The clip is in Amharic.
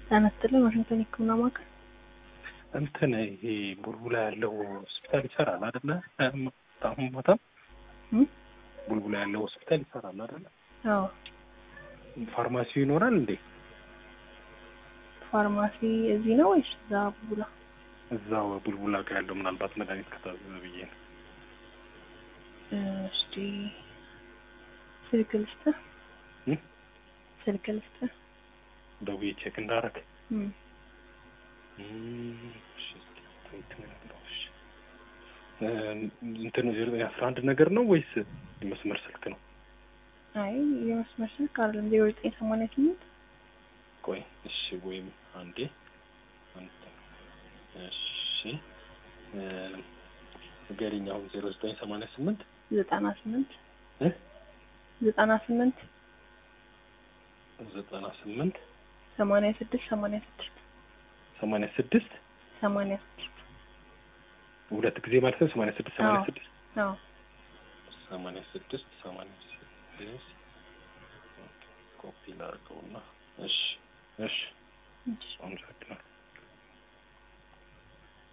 ጤና ይስጥልኝ ዋሽንግተን የህክምና ማዕከል እንትን ይሄ ቡልቡላ ያለው ሆስፒታል ይሰራል አይደለ? አሁን ማታም እም? ቡልቡላ ያለው ሆስፒታል ይሰራል አይደለ? አዎ ፋርማሲው ይኖራል እንዴ? ፋርማሲ እዚህ ነው ወይስ እዛ ቡላ እዛው ቡልቡላ ጋር ያለው ምናልባት መድኃኒት ከታዘዘ ብዬ ነው። እስቲ ስልክ ልስጥህ እም? ስልክ ልስጥህ ደውዬ ቼክ እንዳረግ እም። እንትን አስራ አንድ ነገር ነው ወይስ የመስመር ስልክ ነው? አይ የመስመር ስልክ አይደለም ዜሮ ዘጠኝ ሰማንያ ስምንት ቆይ እሺ፣ ወይም አንዴ አንተ እሺ ንገሪኝ። አሁን ዜሮ ዘጠኝ ሰማንያ ስምንት ዘጠና ስምንት እ ዘጠና ስምንት ዘጠና ስምንት ሰማንያ ስድስት ሰማንያ ስድስት ሰማንያ ስድስት ሰማንያ ስድስት ሁለት ጊዜ ማለት ነው። ሰማንያ ስድስት ሰማንያ አዎ። ስድስት አዎ ሰማንያ ስድስት ሰማንያ ስድስት ኮፒ ላድርገውና እሺ እሺ እሺ አመሰግናለሁ።